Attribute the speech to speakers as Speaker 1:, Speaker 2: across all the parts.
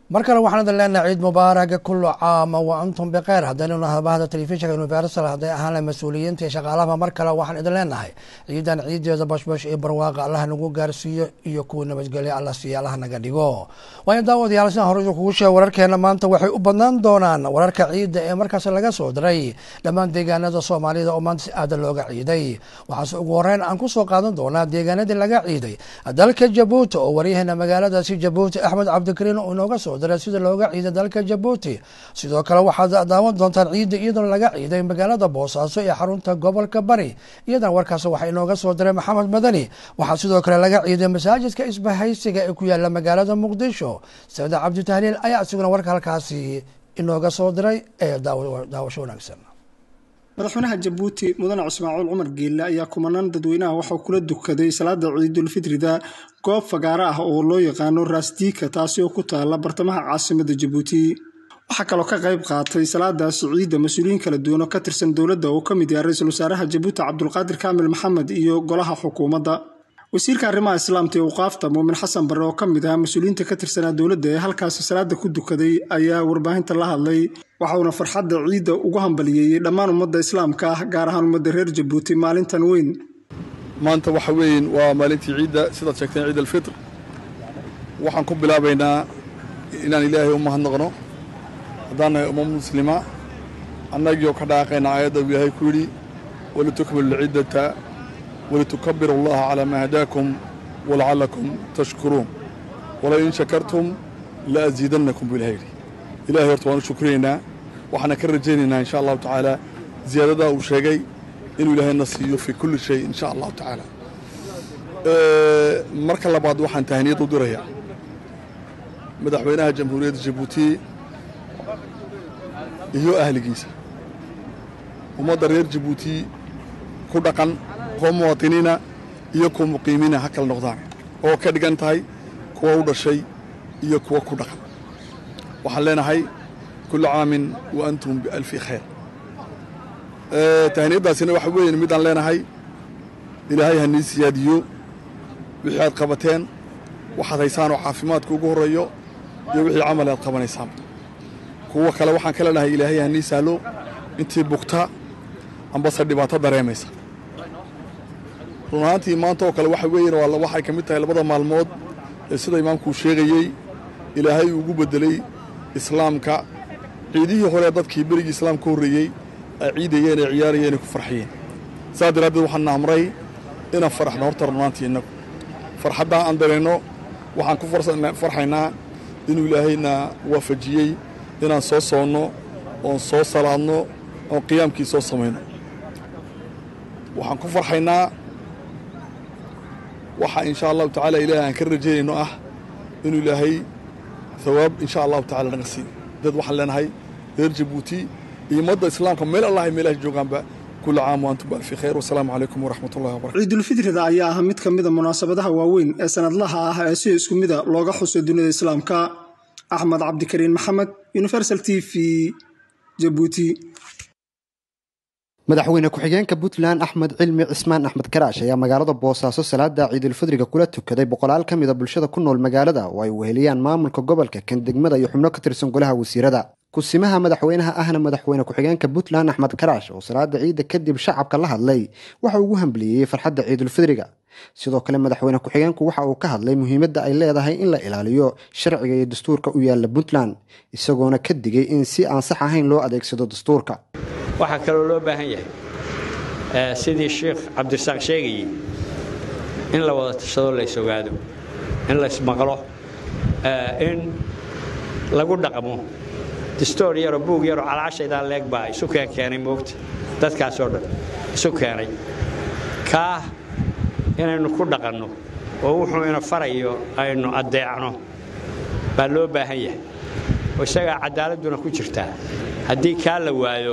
Speaker 1: mar kale waxaan idin leenahay ciid mubaaraga kullu caama wa antum bikeyr haddaynu nahay bahda telefishinka universal hadday ahaan lahay mas-uuliyiinta iyo shaqaalahaba mar kale waxaan idin leenahay ciidan ciideeda bashbash iyo barwaaqa allah nagu gaarsiiyo iyo kuwa nabadgelya alla siiya allah naga dhigo waayo daawadayaal sidaan hore kugu sheega wararkeena maanta waxay u badnaan doonaan wararka ciidda ee markaas laga soo diray dhammaan deegaanada soomaalida oo maanta si aada looga ciiday waxaase ugu horeyn aan kusoo qaadan doonaa deegaanadii laga ciiday dalka jabuuti oo waryaheena magaaladaasi jabuuti axmed cabdikariin uu inooga soo diray sida looga ciiday dalka jabuuti sidoo kale waxaad daawan doontaan ciidda iyadoona laga ciiday magaalada boosaaso ee xarunta gobolka bari iyadan warkaas waxaa inooga soo diray maxamed madani waxaa sidoo kale laga ciiday masaajidka isbahaysiga ee ku yaala magaalada muqdisho saciid cabdi tahliil ayaa isaguna warka halkaasi inooga soo diray ee daawasho wanaagsan
Speaker 2: madaxweynaha jabuuti mudane cismaaciil cumar geelle ayaa kumanaan dadweynaha waxauu kula dukaday salaada ciidulfitrida goob fagaaro ah oo loo yaqaano raasdiika taasi oo ku taala bartamaha caasimada jabuuti waxaa kaloo ka qayb qaatay salaadaasi ciidda mas-uuliyiin kala duwan oo ka tirsan dowladda uu ka mid yahay ra-iisul wasaaraha jabuuti cabdulqaadir kaamil maxamed iyo golaha xukuumadda wasiirka arrimaha islaamta ee uqaafta muumin xasan barre oo ka mid ahaa mas-uuliyiinta ka tirsanaa dowladda ee halkaasi salaada ku dukaday ayaa warbaahinta la hadlay waxauna farxadda ciidda ugu hambaliyeeyey dhammaan ummadda islaamka ah gaar ahaan ummadda reer jabuuti maalintan weyn
Speaker 3: maanta waxa weyn waa maalintii ciidda sidaad sheegteen ciid alfitr waxaan ku bilaabaynaa inaan ilaahay u mahadnaqno haddaan nahay umma muslima annagiioo ka dhaaqayna aayadda uu ilaahay ku yidhi walitukmilu lciddata walitukabiru allaha calaa maa hadaakum walacallakum tashkuruun walain shakartum la asiidannakum buu ilahay yidhi ilahay horta waan u shukriyaynaa waxaana ka rajaynaynaa insha allahu tacaala ziyaadadaa uu sheegay inuu ilaahayna siiyo fii kulli shay insha allahu tacaala marka labaad waxaan tahaniyad u dirayaa madaxweynaha jamhuuriyadda jabuuti iyo ahligiisa ummadda reer jabuuti ku dhaqan kuwa muwaatiniina iyo kuwa muqiimiina ha kala noqdaan oo ka dhigan tahay kuwa u dhashay iyo kuwa ku dhaqan waxaan leenahay kullu caamin wa antum bialfi khayr tahaniyaddaasina waxa weeye midaan leenahay ilaahay hanii siyaadiyo wixii aad qabateen waxaad haysaan oo caafimaadka ugu horreeyo iyo wixii camal aad qabanaysaan kuwa kale waxaan ka leenahay ilaahay hanii sahlo intii bugta ambase dhibaato dareemaysa run ahaantii maanta oo kale waxa weeyeen waxay ka mid tahay labada maalmood ee sida imaamkuu sheegayey ilaahay ugu beddelay islaamka ciidihii hore dadkii berigii islaamka ka horreeyey ay ciidayeen ee ciyaarayeen ay ku farxiyeen saas daraaddeed waxaanna amray inaan faraxno horta runaantii innagu farxaddaa aan dareenno waxaan ku farxaynaa inuu ilaahayna waafajiyey inaan soo soonno oon soo salaadno oon qiyaamkii soo samayno waxaan ku farxaynaa waxa insha allahu tacaala ilaahay aan ka rajaynayno ah inuu ilaahay hawaab insha allahu tacala naga siiyo dad waxaan leenahay reer jabuuti iyo ummadda islaamka meel allahay meelaha joogaanba kula caam wa antum baalfi khayr wasalaamu calaykum waraxmat ullahi wabarakatu
Speaker 2: ciidulfitrida ayaa ah mid ka mida munaasabadaha waaweyn ee sanadlaha ah ee si isku mida looga xuso dunida islaamka axmed cabdikariin maxamed universal t v jabuuti
Speaker 4: madaxweyne ku-xigeenka puntland axmed cilmi cismaan axmed karaash ayaa magaalada boosaaso salaada ciidulfidriga kula tukaday boqolaal ka mida bulshada ku nool magaalada oo ay weheliyaan maamulka gobolka kan degmada iyo xubno ka tirsan golaha wasiirada kusimaha madaxweynaha ahna madaxweyne ku-xigeenka puntland axmed karaash oo salaada ciidda kadib shacabka la hadlay waxa ugu hambaliyeyey farxadda ciidulfidriga sidoo kale madaxweyne ku-xigeenku waxa uu ka hadlay muhiimadda ay leedahay in la ilaaliyo sharciga iyo dastuurka u yaala puntland isagoona ka digay in si aan sax ahayn loo adeegsado dastuurka
Speaker 5: waxaa kaloo loo baahan yahay sidii sheikh cabdirasaaq sheegayey in la wada tashado la is-ogaado in la ismaqlo in lagu dhaqmo distoor yaroo buug yaroo calcashaydaa leeg baa isu keen keenay moogta dadkaasoo dhan isu keenay kaah inaynu ku dhaqanno oo wuxuu ina farayo aynu addeecno baa loo baahan yahay oo isagaa caddaaladduna ku jirtaa haddii kaa la waayo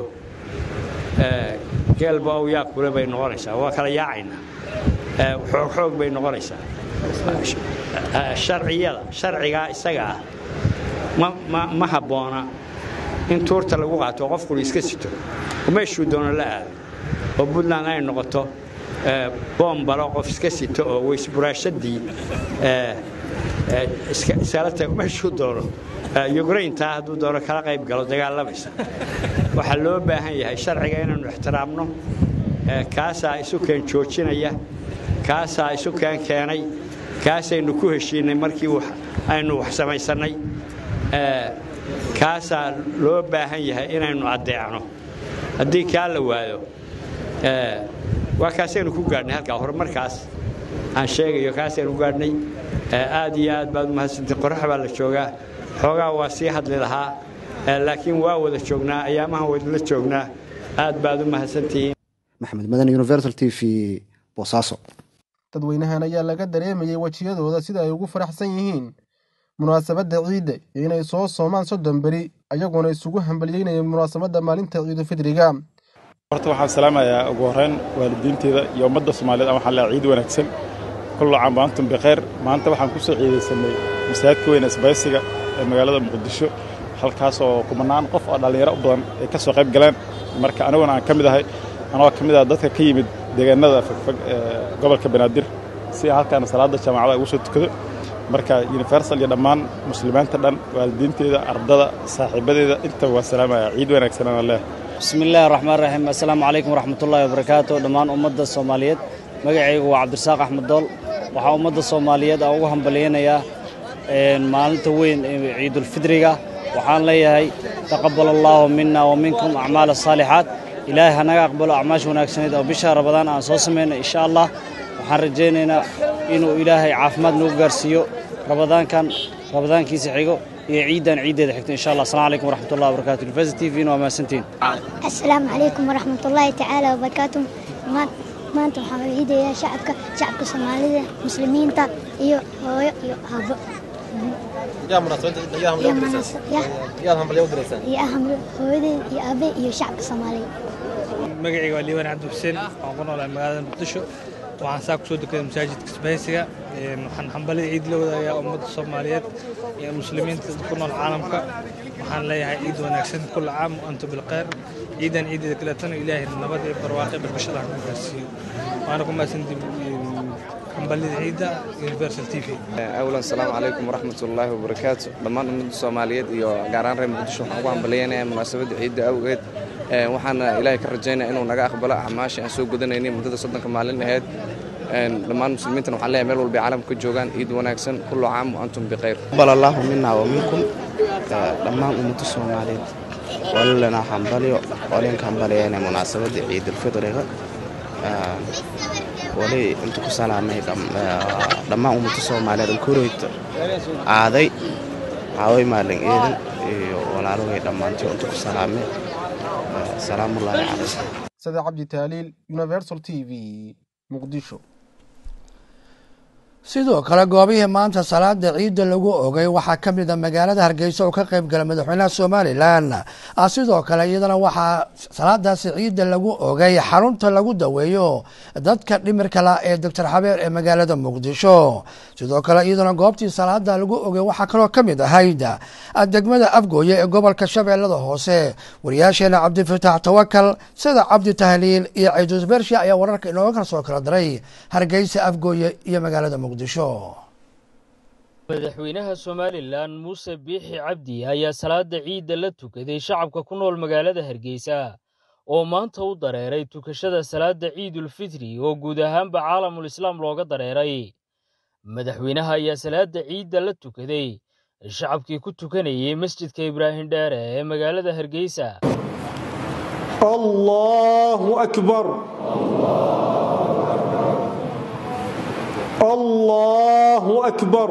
Speaker 5: geelba ow yaa kule bay noqonaysaa waa kala yaacaynaa xoogxoog bay noqonaysaa sharciyada sharcigaa isaga ah ma habboona in tuurta lagu qaato qofkuna iska sito oo meeshuu doono la aado oo puntland ay noqoto boombalo qof iska sito oo weysburaashadii iskala tago meeshuu doono yukraintaa hadduu doono kala qayb galo dagaalamaysa waxaa loo baahan yahay sharciga inaannu ixtiraamno kaasaa isu keen joojinaya kaasaa isu keen keenay kaasaynu ku heshiinnay markii aynu wax samaysannay kaasaa loo baahan yahay inaynu addeecno haddii kaa la waayo waa kaasaynu ku gaadhnay halkaa horumarkaas aan sheegayo kaasaynu ku gaadhnay aad iyo aad baad umahadsantiin qorax baa la joogaa xoogaa waa sii hadli lahaa laakiin waa wada joognaa ayaamahan wadla joognaa aad baad u mahadsantihiin
Speaker 4: maxamed madan universal t v boosaaso
Speaker 6: dadweynahan ayaa laga dareemayay wejiyadooda sida ay ugu faraxsan yihiin munaasabadda ciidda iyo inay soo soomaan soddon beri ayagoona isugu hambalyeynayeen munaasabadda maalinta ciidulfidriga
Speaker 7: horta waxaan salaamayaa ugu horreyn waalidiinteeda iyo ummadda soomaaliyeed aan waxaan leehay ciid wanaagsan kullu caam waantum bikheer maanta waxaan ku soo ciidaysanay masaajidka weyn isbaysiga ee magaalada muqdisho halkaas oo kumanaan qof oo dhallinyaro u badan ay ka soo qayb galeen marka aniguna aan ka mid ahay anagoo ka mid ah dadka ka yimid deegaanada fogfog ee gobolka banaadir si halkaana salaadda jaamacada ugu soo tukado marka universal iyo dhammaan muslimiinta dhan waalidiinteeda ardada saaxiibadeeda intaba waan salaamaya ciid wanaagsanana leh
Speaker 8: bismi illaahi raxmaan raxiim assalaamu calaykum waraxmatullaahi wabarakaatu dhammaan ummadda soomaaliyeed magacaygu waa cabdirasaaq axmed dool waxaa ummadda soomaaliyeed aan ugu hambalyaynayaa maalinta weyn ee ciidulfidriga waxaan leeyahay taqabbal allaahu mina wa minkum acmaal asaalixaat ilaahay hanaga aqbalo acmaasha wanaagsaneed oo bisha rabadaan aan soo samayna insha allah waxaan rajaynaynaa inuu ilaahay caafimaad nagu gaarsiiyo rabadaankan rabadaankiisa xigo iyo ciiddan ciiddeeda xigto insha allah assalamu calaykum waraxmatullahi wabarakatu university t v waa mahadsantiin
Speaker 9: assalaamu calaykum waraxmatullaahi tacaala wabarakaatu maanta waxaan ciidayaa shacabka shacabka soomaalida muslimiinta iyo hooyo iyo aabo hooyadeed iyo aabe iyo shacabka soomaaliya
Speaker 10: magacayga waa liibaan cabdi xuseen waxaan ku noolahay magaalada muqdisho waxaan saa kusoo dekaday masaajidka isbahaysiga waxaan hambalida ciid la wadaagayaa ummadda soomaaliyeed iyo muslimiinta ku nool caalamka waxaan leeyahay ciid wanaagsan kulla caam antu bilkhayr ciidan ciideeda kaleetana ilaahay nabad iyo barwaaqe barbashada ha ku gaarsiiyo waana ku mahadsantii hambalida ciidda universal t v
Speaker 11: awlan asalaamu calaykum waraxmatullaahi wabarakaatu dhammaan ummadda soomaaliyeed iyo gaar ahaan reer muqdisho waxaan ugu hambalyaynaya munaasabadda ciidda awgeed waxaana ilaahay ka rajaynaya inuu naga aqbalo acmaasha aan soo gudanaynay muddada soddonka maalin aheyd dhammaan muslimiintana waxaan leeyahay meel walba caalamka ka joogaan ciid wanaagsan kullu caam wa antum bikhayr
Speaker 12: aqbal allaahu minna wa minkum dhammaan ummadda soomaaliyeed walilana hambalyo walinka hambalyayna munaasabadda ciidulfidriga wali inta ku salaamay dhammaan ummadda soomaaliyeed alkureyta aaday caaway maalin eedan iyo walaalogay dhammaantii inta ku salaamay salaamullaahi calaykum
Speaker 6: sida cabdi taaliil universal t v muqdisho
Speaker 1: sidoo kale goobihii maanta salaada ciidda lagu ogay waxaa ka mid a magaalada hargeysa oo ka qayb gala madaxweynaha somalilan sidoo kale iyadana waxaa salaadaasi ciidda lagu ogay xarunta lagu daweeyo dadka dhimirka la ee doctor xabeer ee magaalada muqdisho sidoo kale iyadana goobtii salaada lagu ogay waxaa kaloo ka mid ahayd degmada afgooye ee gobolka shabeellada hoose wariyaasheena cabdifataax tawakal sida cabdi tahliil iyo ciidus bersha ayaa wararka inooga kala soo kala diray hargeysa afgooye iyo magaalada muqdisho
Speaker 13: madaxweynaha somalilan muuse biixi cabdi ayaa salaada ciidda la tukaday shacabka ku nool magaalada hargeysa oo maanta u dareeray tukashada salaada ciidulfitri oo guud ahaanba caalamul islaam looga dareeray madaxweynaha ayaa salaada ciidda la tukaday shacabkii ku tukanayay masjidka ibraahim dheere ee magaalada hargeysa
Speaker 14: allahu akbar allahu akbar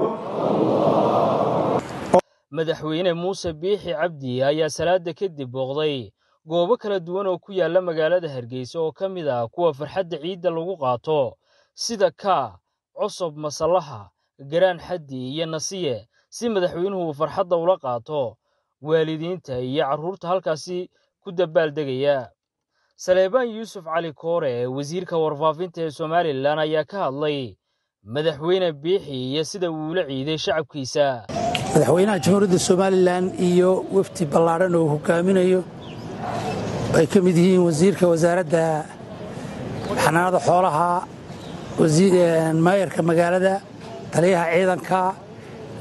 Speaker 13: madaxweyne muuse biixi cabdi ayaa salaada kadib booqday goobo kala duwan oo ku yaala magaalada hargeysa oo ka mid ah kuwa farxadda ciidda lagu qaato sida kaa cosob masallaha garaan xaddi iyo nasiye si madaxweynuhu uu farxadda ula qaato waalidiinta iyo carruurta halkaasi ku dabaaldegaya saleebaan yuusuf cali koore wasiirka warfaafinta ee somalilan ayaa ka hadlay madaxweyne biixi iyo sida uu ula ciiday shacabkiisa
Speaker 15: madaxweynaha jamhuuriyadda somalilan iyo wafdi ballaadhan oo hogaaminayo ay ka mid yihiin wasiirka wasaaradda xanaanada xoolaha maayarka magaalada taliyaha ciidanka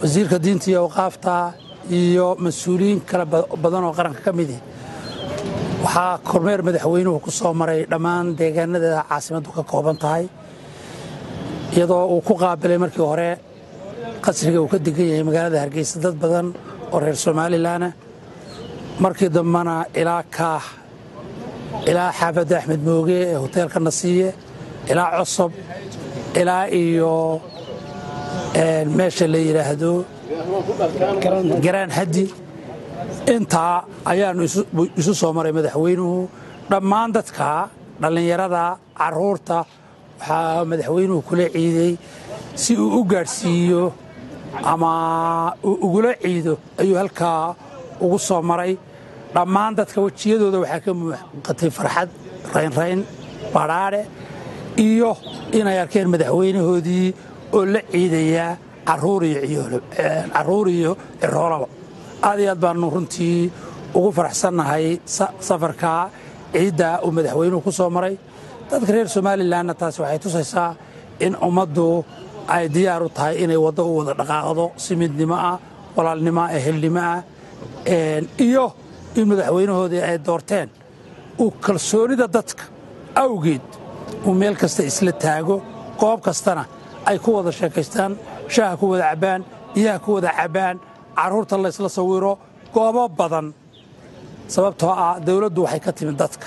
Speaker 15: wasiirka diinta iyo awqaafta iyo mas-uuliyiin kale badan oo qaranka ka midi waxaa kormeer madaxweynuhu ku soo maray dhammaan deegaanada caasimaddu ka kooban tahay iyadoo uu ku qaabilay markii hore qasriga uu ka degan yahay magaalada hargeysa dad badan oo reer somalilanah markii dambena ilaa kaah ilaa xaafadda axmed mooge ee hoteelka nasiiye ilaa cosob ilaa iyo meesha la yidhaahdo garaan haddi intaa ayaannu isu soo maray madaxweynuhu dhammaan dadka dhallinyarada carruurta waxaa madaxweynuhu kula ciiday si uu u gaadhsiiyo ama uu ugula ciido ayuu halkaa ugu soo maray dhammaan dadka wejiyadooda waxaa ka muuqatay farxad raynrayn badhaadhe iyo inay arkeen madaxweynahoodii oo la ciidaya carruur iyo ciroolaba aad iyo aad baannu runtii ugu faraxsannahay safarka ciidda uu madaxweynuhu ku soo maray dadka reer somalilanna taasi waxay tusaysaa in ummaddu ay diyaar u tahay inay waddo u wada dhaqaaqdo si midnimo ah walaalnimo ah ehelnimo ah iyo in madaxweynahoodii ay doorteen uu kalsoonida dadka awgeed uu meel kasta isla taago goob kastana ay ku wada sheekaystaan shaaha ku wada cabbaan biyaha ku wada cabbaan carruurta laysla sawiro goobo badan sababtoo ah dawladdu waxay ka timid dadka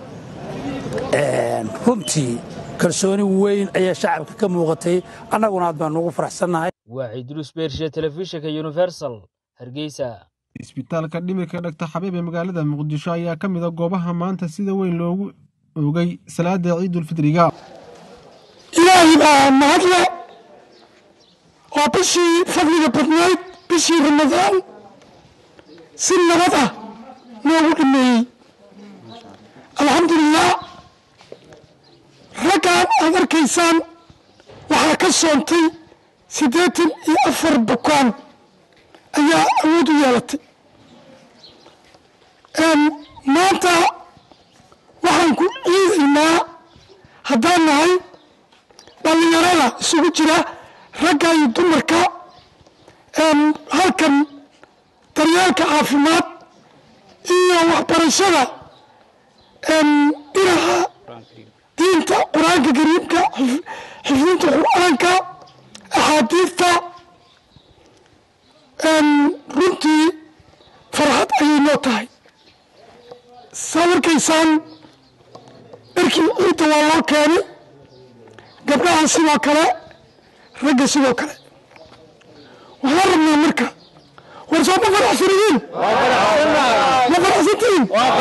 Speaker 15: runtii kalsooni weyn ayaa shacabka ka muuqatay annaguna aad baannu ugu faraxsannahay
Speaker 13: waa ciidruus beershe telefishinka universal hargeysa
Speaker 6: isbitaalka dhimirka dhagta xabiib ee magaalada muqdisho ayaa ka mida goobaha maanta sida weyn loogu oogay salaada ciidulfidriga
Speaker 16: ilaahay baa mahadle waa bishii fadliga badnayd bishii ramadaan si nabad ah loogu dhameeyey alxamdulilah raggaan aad arkaysaan waxaa ka soontay siddeetan iyo afar bukaan ayaa awood u yeelatay maanta waxaan ku ciidaynaa haddaan nahay dhallinyarada isugu jira ragga iyo dumarka halkan daryeelka caafimaad iyo waxbarashada dhinaca diinta qur-aanka kariimka xifdinta qur-aanka axaadiidta runtii farxad ayay noo tahay saa markaysaan dharkii ciidda waa loo keenay gabdhaha sidoo kale ragga sidoo kale waxaan rabnaa marka war soo ma faraxsanihiin ma faraxsantihiin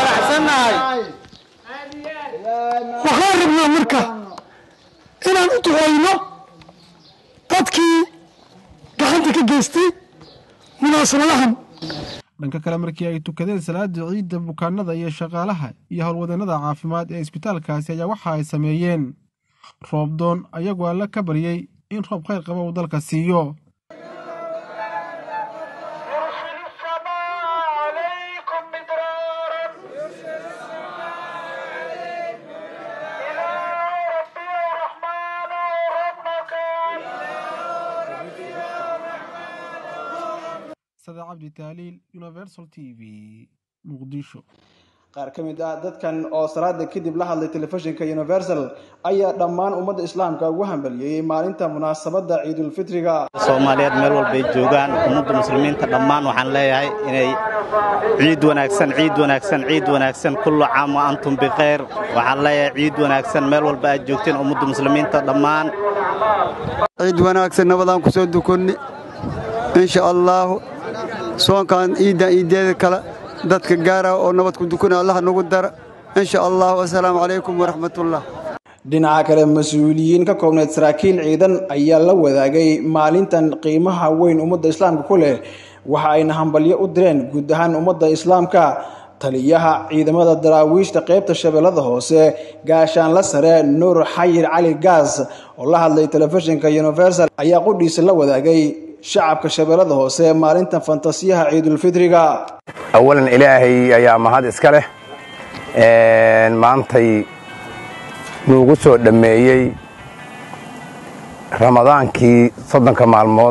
Speaker 16: waxaan rabnaa marka inaan u duceyno dadkii gacanta ka geystay munaasabadahan
Speaker 6: dhanka kale markii ay tukadeen salaada ciidda bukaanada iyo shaqaalaha iyo howlwadeenada caafimaad ee isbitaalkaasi ayaa waxa ay sameeyeen roobdoon ayagoo alle ka baryey in roob khayr qaba uu dalka siiyo sada cabdi taaliil universal t v muqdisho
Speaker 2: qaar ka mid ah dadkan oo salaada kadib la hadlay telefishinka universal ayaa dhammaan ummadda islaamka ugu hambaliyeeyey maalinta munaasabadda ciidulfitriga
Speaker 17: soomaaliyeed meel walbay joogaan ummadda muslimiinta dhammaan waxaan leeyahay inay ciid wanaagsan ciid wanaagsan ciid wanaagsan kullu caam wa antum bikhayr waxaan leeyahay ciid wanaagsan meel walba aad joogteen ummadda muslimiinta dhammaan
Speaker 18: ciid wanaagsan nabadaan ku soo dukonni insha allaahu soonkan ciiddan iideeda kale dadka gaara oo nabad ku dukuna allah nagu dara insha allahu assalaamu calaykum waraxmatullah
Speaker 2: dhinaca kale mas-uuliyiin ka koobneed saraakiil ciidan ayaa la wadaagay maalintan qiimaha weyn ummadda islaamka ku leh waxa ayna hambalyo u direen guud ahaan ummadda islaamka taliyaha ciidamada daraawiishta qaybta shabeellada hoose gaashaanla sare nuur xayir cali gaas oo la hadlay telefishinka universal ayaa qudhiisa la wadaagay shacabka shabeellada hoose maalintan fantasiyaha ciidulfitriga
Speaker 19: awalan ilaahay ayaa mahad iska leh maantay nuugu soo dhammeeyey ramadaankii soddonka maalmood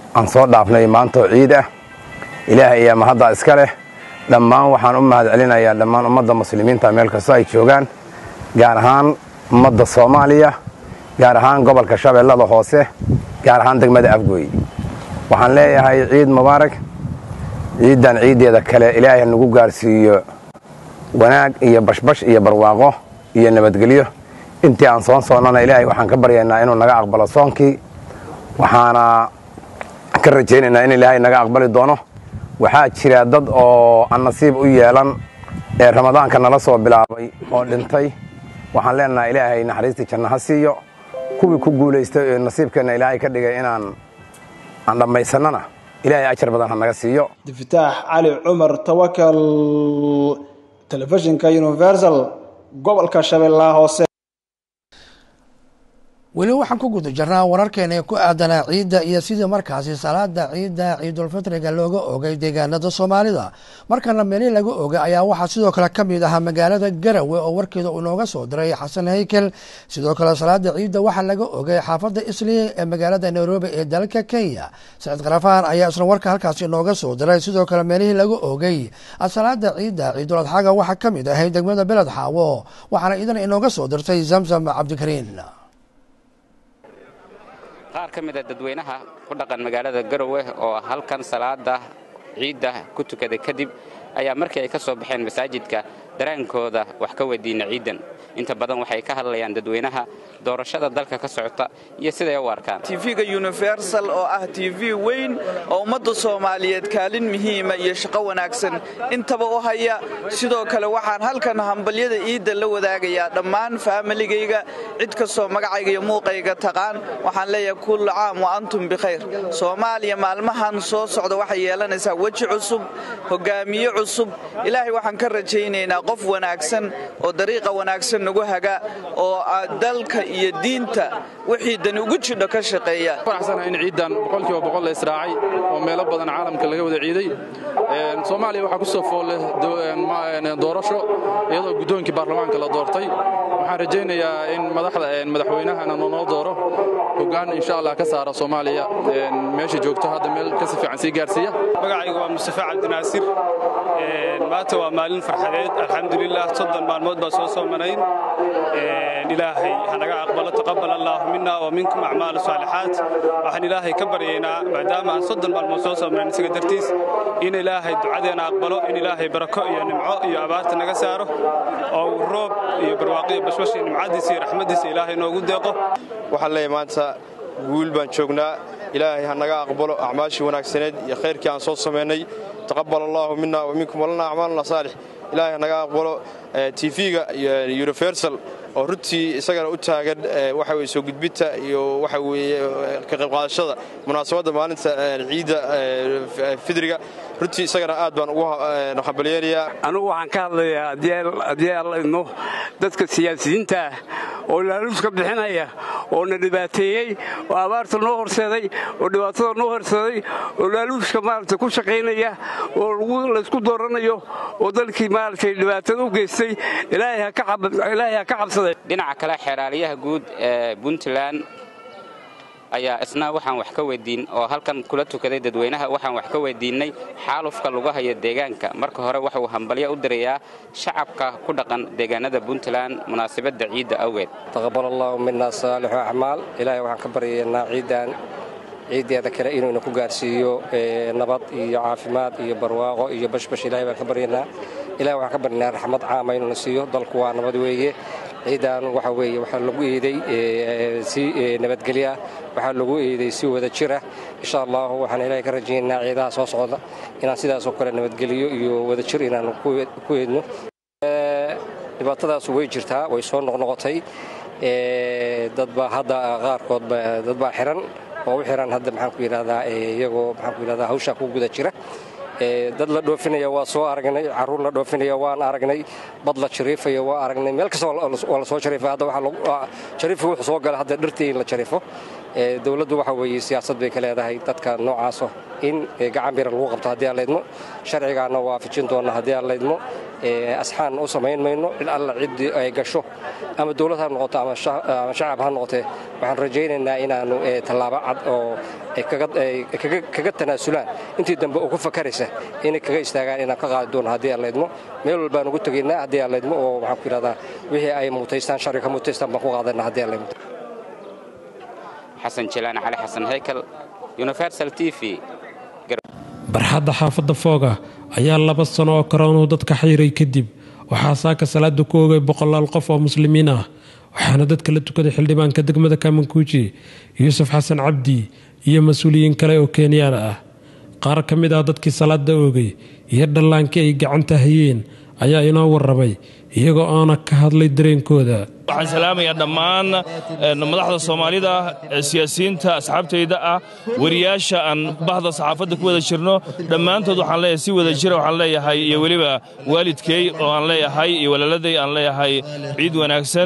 Speaker 19: aan soo dhaafnay maantoo ciid ah ilaahay ayaa mahaddaa iska leh dhammaan waxaan u mahad celinayaa dhammaan ummadda muslimiinta meel kastoo ay joogaan gaar ahaan ummadda soomaaliya gaar ahaan gobolka shabeellada hoose gaar ahaan degmada afgooy waxaan leeyahay ciid mubaarak ciiddan ciiddeeda kale ilaahay nagu gaarsiiyo wanaag iyo bashbash iyo barwaaqo iyo nabadgelyo intii aan soon soonnana ilaahay waxaan ka baryaynaa inuu naga aqbalo soonkii waxaana ka rajaynaynaa in ilaahay naga aqbali doono waxaa jira dad oo aan nasiib u yeelan ee ramadaanka nala soo bilaabay oo dhintay waxaan leenahay ilaahay naxariistii janno ha siiyo kuwii ku guulaystay ee nasiibkeenna ilaahay ka dhigay inaan aan dhammaysannana ilaahay ajar badan ha naga siiyo
Speaker 20: diftaax cali cumar tawakal telefishinka universal gobolka shabeellaha hoose
Speaker 1: weli waxaan ku guda jirnaa wararkeena ee ku aadanaa ciidda iyo sidii markaasi salaada ciidda ciidulfitriga looga ogay deegaanada soomaalida markana meeli laga ogay ayaa waxaa sidoo kale ka mid ahaa magaalada garawe oo warkeeda uu nooga soo diray xasan haykel sidoo kale salaada ciidda waxaa laga ogay xaafadda isliya ee magaalada nairobi ee dalka kenya saciid karafaan ayaa isna warka halkaasi nooga soo diray sidoo kale meelihii laga ogay salaada ciidda ciidul adxaaga waxaa ka mid ahay degmada beled xaawo waxaana idan inooga soo dirtay zamzam cabdikariin
Speaker 21: qaar ka mid a dadweynaha ku dhaqan magaalada garowe oo halkan salaada ciidda ku tukaday kadib ayaa markii ay ka soo baxeen masaajidka daraankooda wax ka weydiina ciiddan inta badan waxay ka hadlayaan dadweynaha doorashada dalka ka socota iyo siday u arkaan
Speaker 22: tv-ga universal oo ah tv weyn oo ummadda soomaaliyeed kaalin muhiima iyo shaqo wanaagsan intaba u haya sidoo kale waxaan halkan hambalyada ciidda la wadaagayaa dhammaan faamiligayga cid kastoo magacayga iyo muuqayga taqaan waxaan leeyahay kullu caam wa antum bikhayr soomaaliya maalmahan soo socda waxay yeelanaysaa weji cusub hogaamiye cusub ilaahay waxaan ka rajaynaynaa qof wanaagsan oo dariiqa wanaagsan nagu haga oo dalka iyo diinta wixii dani ugu jidho ka shaqeeya
Speaker 23: faraxsanahay in ciidan boqolkiiba boqol la israacay oo meelo badan caalamka laga wada ciiday soomaaliya waxaa ku soo foolle doorasho iyadoo guddoonkii baarlamaanka la doortay waxaan rajaynayaa in madaxweynahana noo dooro hoggaan insha allah ka saara soomaaliya meesha joogto hadda meel kasi fiican sii gaarsiiya
Speaker 24: magacaygu waa mustafa cabdinaasir maanta waa maalin farxadeed alxamdulilah soddon maalmood baa soo soomanayn ilaahay hanaga aqbalo taqabal allaahu mina wa minkum acmaal saalixaat waxaan ilaahay ka baryaynaa maadaama aan soddon maalmood soo soomanayn isaga dartiis in ilaahay ducadeena aqbalo in ilaahay barako iyo nimco iyo abaarta naga saaro oo uu roob iyo barwaaqo iyo bashbash iyo nimcadiisa iyo raxmadiisa ilaahay noogu deeqo
Speaker 25: waxaan leeyahay maanta guul baan joognaa ilaahay ha naga aqbalo acmaashii wanaagsaneed iyo khayrkii aan soo samaynay taqabal allaahu mina wa minkum walana acmaaluna saalix ilaahay ha naga aqbalo tv-ga universal oo runtii isagana u taagan waxa weye soo gudbinta iyo waxa weeye ka qayb qaadashada munaasabadda maalinta ciidda fidriga runtii isagana aad baan ugu hambalyeynayaa
Speaker 26: anugu waxaan ka hadlayaa haddii alla idmo dadka siyaasiyiinta ah oo laaluuska bixinaya oo na dhibaateeyey oo abaarta noo horseeday oo dhibaatada noo horseeday oo laaluuska maaragtay ku shaqaynaya oo laysku dooranayo oo dalkii maaragtay dhibaatada u geystay ilaahay ha ka cabsaday
Speaker 21: dhinaca kale xeeraaliyaha guud ee puntland ayaa isna waxaan wax ka weydiin oo halkan kula tukaday dadweynaha waxaan wax ka weydiinnay xaalufka lagu haya deegaanka marka hore waxauu hambalyo u dirayaa shacabka ku dhaqan deegaanada puntland munaasabadda ciidda awgeed
Speaker 27: taqabal allaahu mina saalixu acmaal ilaahay waxaan ka baryaynaa ciiddan ciiddeeda kale inuuna ku gaarsiiyo nabad iyo caafimaad iyo barwaaqo iyo bashbash ilahay baan ka baryaynaa ilahay waxaan ka baryaynaa raxmad caama inuuna siiyo dalku waa nabad weeye ciidan waxa weeye waxaa lagu eeday si nabadgelya waxaa lagu eeday si wada jira insha allahu waxaan ilaahay ka rajaynaynaa ciidaha soo socda inaan sidaasoo kale nabadgelyo iyo wada jir inaan ku eedno dhibaatadaas way jirtaa way soo noqnoqotay dadba hadda qaarkood dad baa xiran oo u xiran hadda maxaan ku yidhahdaa iyagoo maxaan ku yidhahdaa hawshaa ku guda jira dad la dhoofinaya waa soo aragnay caruur la dhoofinaya waan aragnay bad la jariifaya waa aragnay meel kasta waa la soo jariifa hadda jariifka wuxuu soo gala hadda dhirtii in la jariifo dowladdu waxa weeye siyaasad bay ka leedahay dadka noocaaso in gacan bira lagu qabto haddii aan laydmo sharcigaana waafajin doona haddii aan laydmo asxaan u samayn mayno cid alla ciddii ay gasho ama dowlad ha noqoto ama shacab ha noqotee waxaan rajaynaynaa inaannu tallaabo cad oo kaga tanaasulaan intii dambe ugu fakaraysa inay kaga istaagaan inaan ka qaadi doono haddii aan laydmo meel walbaan ugu tegaynaa haddii aan laydmo oo waxaan ku yidhahdaa wixii ay mutaystaan sharci ka mutaystaan baan ku qaadanaa haddii aan laydmo
Speaker 21: xasan jilaani cali xasan heykal universal t v
Speaker 3: barxadda xaafadda fooga ayaa laba sano oo karoonuu dadka xayiray kadib waxaa saaka salaada ku ogay boqolaal qof oo muslimiin ah waxaana dadka la tukaday xildhibaanka degmada kamankuuji yuusuf xasan cabdi iyo mas-uuliyiin kale oo kenyaan ah qaar ka mid ah dadkii salaada oogay iyo dhallaankii ay gacanta hayeen ayaa inoo warramay iyagoo aana ka hadlay dareenkooda
Speaker 4: waxaan salaamayaa dhammaan madaxda soomaalida siyaasiyiinta asxaabtayda ah wariyaasha aan bahda saxaafadda ku wada jirno dhammaantood waxaan leeyahay si wada jira waxaan leeyahay iyo weliba waalidkay oo aan leeyahay iyo walaaladay aan leeyahay ciid wanaagsan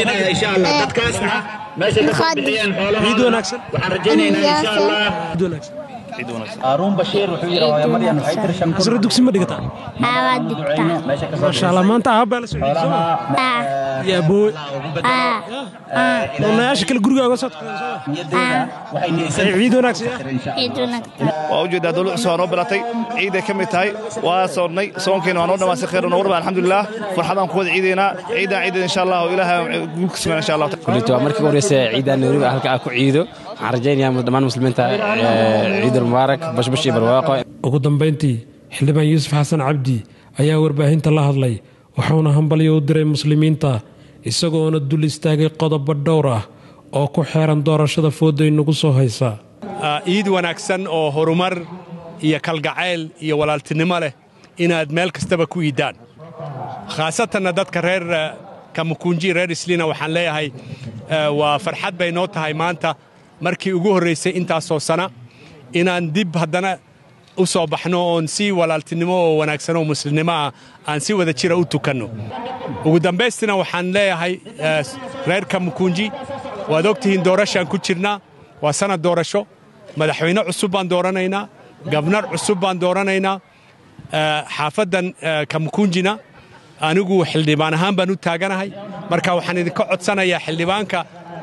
Speaker 3: ciid wanaagsan
Speaker 5: هارون بشير وحيرة ويا مريم حيدر شمس
Speaker 3: casro dugsi ma dhigataa maasha allah maanta aabaa la socday ya aboowe onayaasha kale guriga oga soo ciid wanaagsan
Speaker 7: waa ujeedaa dowlad cusub waa noo bilatay ciiday ka mid tahay waa soonnay soonkiina waa noo dhammaastay khayr noo warba alxamdulilah farxadaan ku wada ciidaynaa ciidan ciidan insha allah oo ilaaha guulka siman insha allah
Speaker 8: kullitu waa markii ugu horeysa ciidan nairobi halka aan ku ciido waxaan rajaynayaa dhammaan muslimiinta ciidul mubaarak bashbash iyo barwaaqo
Speaker 3: ugu dambayntii xildhibaan yuusuf xasan cabdi ayaa warbaahinta la hadlay wuxuuna hambalyo u diray muslimiinta isagoona dul istaagay qodobo dhowr ah oo ku xeeran doorashada fooday nagu soo haysa
Speaker 9: ciid wanaagsan oo horumar iyo kalgacayl iyo walaaltinimo leh inaad meel kastaba ku iiddaan khaasatanna dadka reer kamukunji reer isliina waxaan leeyahay waa farxad bay noo tahay maanta markii ugu horraysay intaasoo sana inaan dib haddana u soo baxno oon si walaaltinimo oo wanaagsan oo muslimnimo ah aan si wada jira u tukanno ugu dambaystina waxaan leeyahay reer kamukunji waad og tihiin doorashaan ku jirnaa waa sannad doorasho madaxweyne cusub baan dooranaynaa gabnar cusub baan dooranaynaa xaafaddan kamukunjina anigu xildhibaan ahaan baan u taaganahay marka waxaan idinka codsanayaa xildhibaanka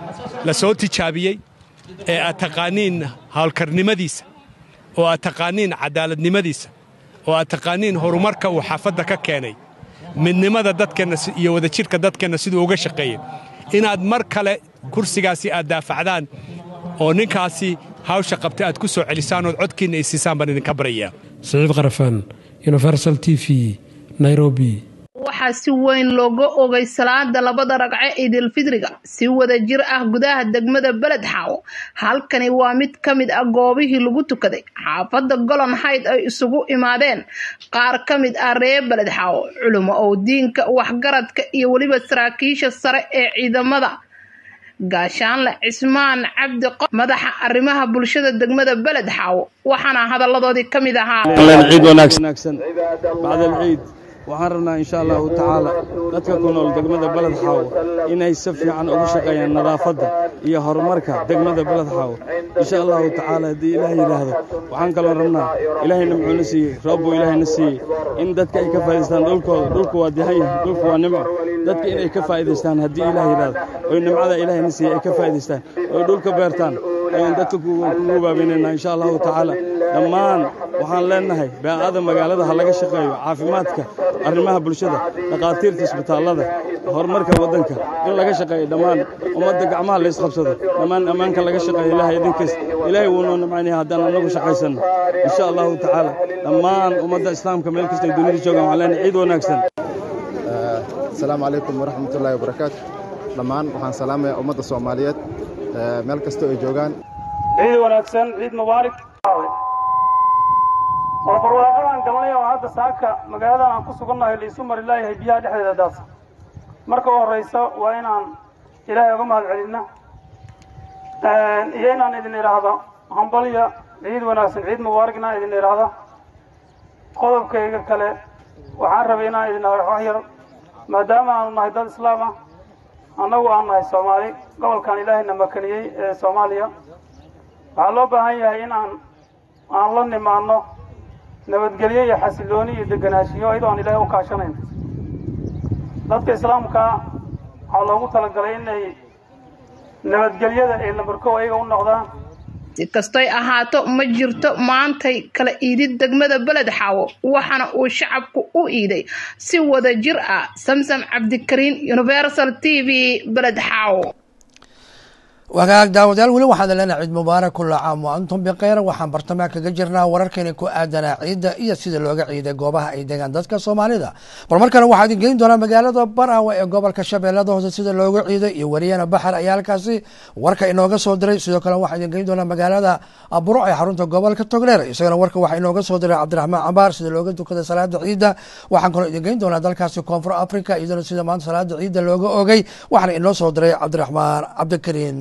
Speaker 9: la soo tijaabiyey ee aad taqaaniin hawlkarnimadiisa oo aad taqaaniin cadaaladnimadiisa oo aad taqaaniin horumarka uu xaafadda ka keenay midnimada dadkeenna iyo wadajirhka dadkeenna siduu uga shaqeeyey inaad mar kale kursigaasi aad daafacdaan oo ninkaasi hawsha qabtay aad ku soo celisaan ood codkiinna isiisaan baan idinka baryayaa
Speaker 3: saciid qarafaan universal t v nairobi
Speaker 10: waxaa si weyn looga ogay salaada labada ragce ciidilfidriga si wada jir ah gudaha degmada beled xaawo halkani waa mid ka mid ah goobihii lagu tukaday xaafadda golon hayd ay isugu imaadeen qaar ka mid ah reer beled xaawo culimo oo diinka waxgaradka iyo weliba saraakiisha sare ee ciidamada gaashaanle cismaan cabdi qof madaxa arrimaha bulshada degmada beled xaawo waxaana hadalladoodii ka mid ahaa
Speaker 28: waxaan rabnaa insha allahu tacaala dadka ku nool degmada beled xaawo inay si fiican ugu shaqeeyaan nadaafadda iyo horumarka degmada beled xaawo insha allahu tacaala haddii ilaah yidhaahdo waxaan kaloo rabnaa ilaahayna muxuuna siiyey roob buu ilaahayna siiyey in dadka ay ka faa'idaystaan dhulkooda dhulku waa dihan yahay dhulku waa nimco dadka inay ka faa'idaystaan haddii ilaah yidhaahdo oy nimcada ilaahayna siiyey ay ka faa'idaystaan oy dhulka beertaan ayaan dadka kugu baabinaynaa insha allahu tacaala dhammaan waxaan leennahay baacada magaalada ha laga shaqeeyo caafimaadka arrimaha bulshada dhakhaatiirta isbitaallada horumarka waddanka in laga shaqeeyo dhammaan ummadda gacmaha la isqabsado dhammaan ammaanka laga shaqeeyo ilaahay idinkiis ilaahay wuu noo nimcaynaya haddaan annagu shaqaysanno insha allahu tacaala dhammaan ummadda islaamka meel kastay dunida joogaan waxaan leenahay ciid wanaagsan
Speaker 29: asalaamu calaykum waraxmatullaahi wabarakaatu dhammaan waxaan salaamayaa ummadda soomaaliyeed meel kastoo ay joogaan
Speaker 30: ciid wanaagsan ciid mubaarak oo barwaaqadaan galnay oo hadda saaka magaaladan aan ku sugannahay laisu mari laayahay biyaha dhexdeeda daasa marka u horraysa waa inaan ilaahay uga mahad celinna iyo inaan idin idhaahdo hambalya ciid wanaagsan ciid mubaarak inaan idin idhaahdo qodobkayga kale waxaan rabay inaan idin wax yar maadaama aanu nahay dad islaam ah annagu aan nahay soomaali gobolkan ilaahayna makaniyey ee soomaaliya waxaa loo baahan yahay in aan aan la nimaanno nabadgelyo iyo xasilooni iyo deganaanshiyo iyadoo aan ilaahay u kaashanayn dadka islaamkaa waxaa loogu talagalay inay nabadgelyada ay lambarkow ayaga u noqdaan
Speaker 10: si kastoy ahaato ma jirto maantay kala iidid degmada beled xaawo waxaana uu shacabku u iiday si wada jir ah samsam cabdikariin universal t v beled xaawo
Speaker 1: wagaag daawadayaal weli waxaan leenahay ciid mubaarak kulla caam wa antum bikhayr waxaan bartamaha kaga jirnaa wararkeena ku aadanaa ciidda iyo sida looga ciiday goobaha ay degaan dadka soomaalida bal mar kale waxaa idin geyn doonaa magaalada baraawe ee gobolka shabeellada hoose sida looga ciiday iyo wariyana baxar ayaa halkaasi warka inooga soo diray sidoo kale waxaa idin geyn doonaa magaalada buro ee xarunta gobolka togdheer isagana warka waxaa inooga soo diray cabdiraxmaan cambaar sida looga tukaday salaada ciidda waxaan kaloo idin geyn doonaa dalkaasi koonfur africa iyadana sida maanta salaada ciidda looga ogay waxaana inoo soo diray cabdiraxmaan cabdikariin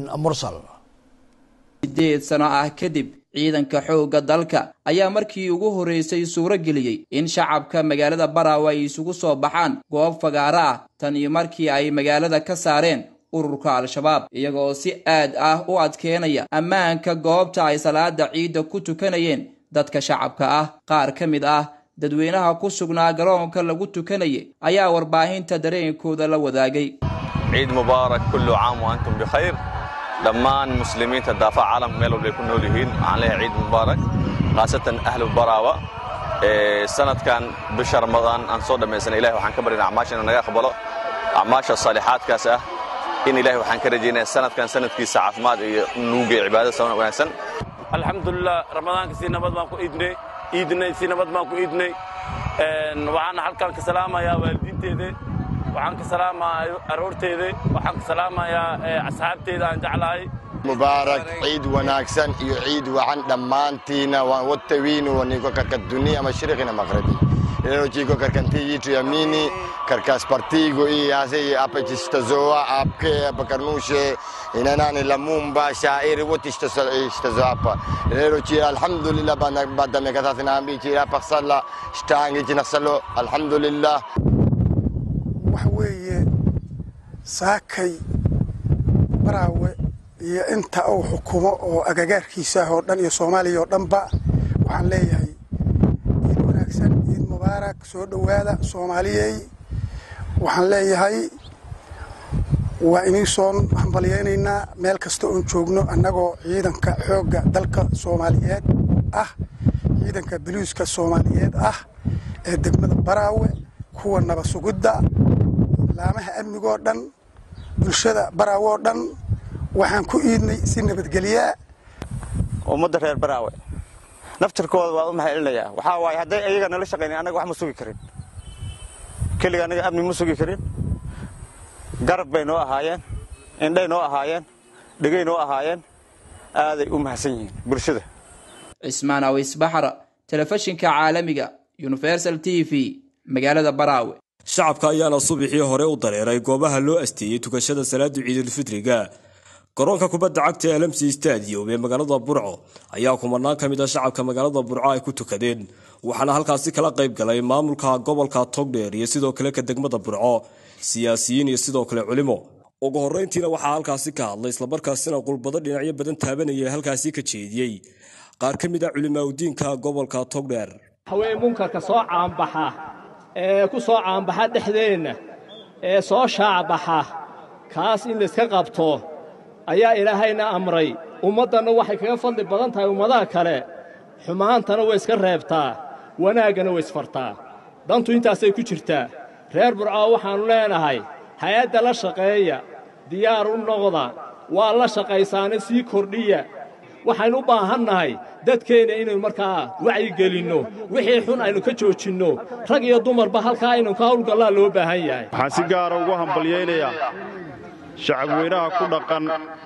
Speaker 2: sideed sano ah kadib ciidanka xoogga dalka ayaa markii ugu horreysay suuro geliyey in shacabka magaalada baraawe ay isugu soo baxaan goob fagaaro ah tan iyo markii ay magaalada ka saareen ururka al-shabaab iyagoo si aad ah u adkeynaya ammaanka goobta ay salaada ciidda ku tukanayeen dadka shacabka ah qaar ka mid ah dadweynaha ku sugnaa garoonka lagu tukanayay ayaa warbaahinta dareenkooda la wadaagay
Speaker 6: ciid mubaarak kullu caam wa antum bikhayr dhammaan muslimiinta daafaca caalamka meel walbay ku nool yihiin waxaan leeyahay ciid mubaarak khaasatan ahlu baraawa sanadkan bisha ramadaan aan soo dhammaysanay ilahi waxaan ka baryana acmaasha inuu naga aqbalo acmaasha saalixaadkaas ah in ilahi waxaan ka rajaynaya sanadkan sanadkiisa caafimaad iyo nuuga cibaadada sawan wanaagsan
Speaker 11: alxamdulilah ramadaanka si nabad baan ku iidnay iidnay si nabad baan ku iidnay waxaana halkan ka salaamayaa waalidiinteeda waxaan ka salaamayaa aroorteeda waxaan ka salaamayaa asxaabteeda aan jeclahay
Speaker 12: mubaarak ciid wanaagsan iyo ciid wacan dhammaantiina waan wotawiinu waniko karka dunia mashriqina maghribi leo chiko karkanti yitu yamini karkas partigo i hase apa chistazoa apke bakarnushe inanani lamumba shairi wote ishtazo apa leo chi alhamdulillah bada mekatatina ambi chi apaksala shtangi chinasalo alhamdulillah
Speaker 13: waxa weeye saakay baraawe iyo inta uu xukumo oo agagaarkiisa ah oo dhan iyo soomaaliya oo dhanba waxaan leeyahay ciid wanaagsan ciid mubaarak soo dhowaada soomaaliyey waxaan leeyahay waa inii soo hambalyaynaynaa meel kasta oon joogno annagoo ciidanka xoogga dalka soomaaliyeed ah ciidanka boliiska soomaaliyeed ah ee degmada baraawe kuwa naba sugidda laamaha amnigoo dhan bulshada baraawe oo dhan waxaan ku iidnay si nabadgelyaa
Speaker 14: ummadda reer baraawe naftirkooda waa u mahadcelinayaa waxaa waaye hadday ayaga nala shaqaynin annaga wax ma sugi karin keliga annaga amni ma sugi karin garab bay noo ahaayeen indhay noo ahaayeen dhegay noo ahaayeen aaday u mahadsan yihiin bulshada
Speaker 2: cismaan awis baxra telefishinka caalamiga universal t v magaalada baraawe
Speaker 15: shacabka ayaana subaxii hore u dareeray goobaha loo asteeyey tukashada salaada ciidulfitriga garoonka kubadda cagta ee lamsi stadium ee magaalada burco ayaa kumanaan ka mid a shacabka magaalada burco ay ku tukadeen waxaana halkaasi kala qayb galay maamulka gobolka togdheer iyo sidoo kale ka degmada burco siyaasiyiin iyo sidoo kale culimo ugu horreyntiina waxaa halkaasi ka hadlay islamarkaasina qulbado dhinacyo badan taabanaya halkaasi ka jeediyey qaar ka mid a culimaadudiinka gobolka togdheer
Speaker 16: hawee munkarka soo caanbaxa ee ku soo caanbaxa dhexdeenna ee soo shaacbaxa kaas in layska qabto ayaa ilaahayna amray ummaddanna waxay kaga fadli badan tahay ummadaha kale xumaantana way iska reebtaa wanaaggana way isfartaa dantu intaasay ku jirtaa reer burcoo waxaannu leenahay hay-adda la shaqeeya diyaar u noqda waa la shaqaysaana sii kordhiya waxaynu u baahannahay dadkeenna inaynu markaa wacyigelinno wixii xun aynu ka joojinno rag iyo dumarba halkaa aynu ka hawlgallaa loo baahan yahay
Speaker 17: waxaan si gaara ugu hambalyaynayaa shacabweynaha ku dhaqan